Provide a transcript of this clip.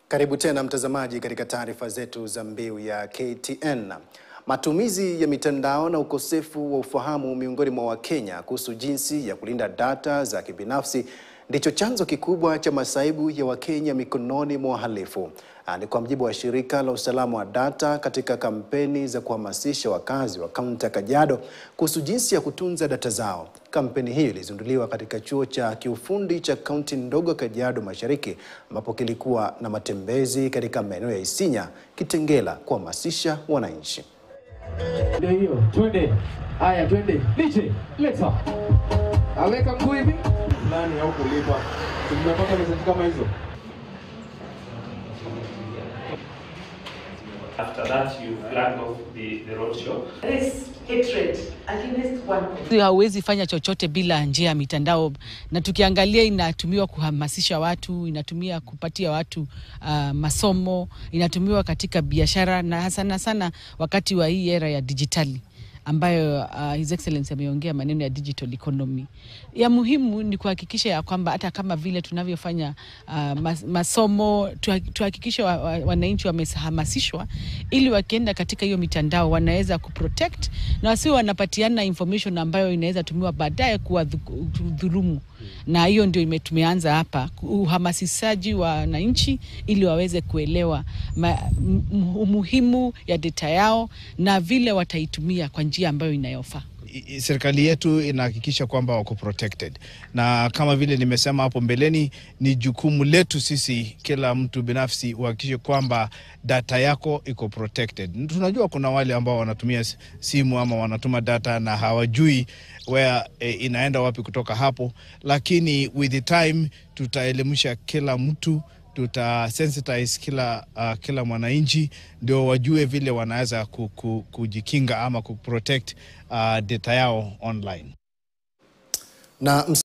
Karibu tena mtazamaji katika taarifa zetu za mbiu ya KTN. Matumizi ya mitandao na ukosefu wa ufahamu miongoni mwa Wakenya kuhusu jinsi ya kulinda data za kibinafsi ndicho chanzo kikubwa cha masaibu ya Wakenya mikononi mwa wahalifu. Ah, Ni kwa mujibu wa shirika la usalama wa data katika kampeni za kuhamasisha wakazi wa kaunti ya Kajiado kuhusu jinsi ya kutunza data zao. Kampeni hiyo ilizinduliwa katika chuo cha kiufundi cha kaunti ndogo ya Kajiado Mashariki ambapo kilikuwa na matembezi katika maeneo ya Isinya, Kitengela kuhamasisha wananchi. Ndio hiyo, twende. Haya, twende. Liche, leta. Aweka mguu hivi. Nani au kulipa? Tumepata message kama hizo. After that, you flag off the, the road show. This hatred against one community. hauwezi fanya chochote bila njia ya mitandao, na tukiangalia inatumiwa kuhamasisha watu, inatumia kupatia watu uh, masomo, inatumiwa katika biashara na sana sana wakati wa hii era ya dijitali ambayo uh, His Excellency ameongea maneno ya digital economy. Ya muhimu ni kuhakikisha ya kwamba hata kama vile tunavyofanya uh, mas, masomo tuha- tuhakikishe wa, wa, wananchi wamehamasishwa ili wakienda katika hiyo mitandao wanaweza kuprotect na wasio wanapatiana information ambayo inaweza tumiwa baadaye kuwadhulumu, na hiyo ndio ime- tumeanza hapa uhamasishaji wa wananchi ili waweze kuelewa ma, m- umuhimu ya data yao na vile wataitumia kwa njia ambayo inayofaa. I- i- serikali yetu inahakikisha kwamba wako protected, na kama vile nimesema hapo mbeleni, ni jukumu letu sisi, kila mtu binafsi, uhakikishe kwamba data yako iko protected. Tunajua kuna wale ambao wanatumia s- simu ama wanatuma data na hawajui where eh, inaenda wapi kutoka hapo, lakini with the time tutaelimisha kila mtu tuta sensitize kila, uh, kila mwananchi ndio wajue vile wanaweza ku, ku, kujikinga ama kuprotect uh, data yao online. Na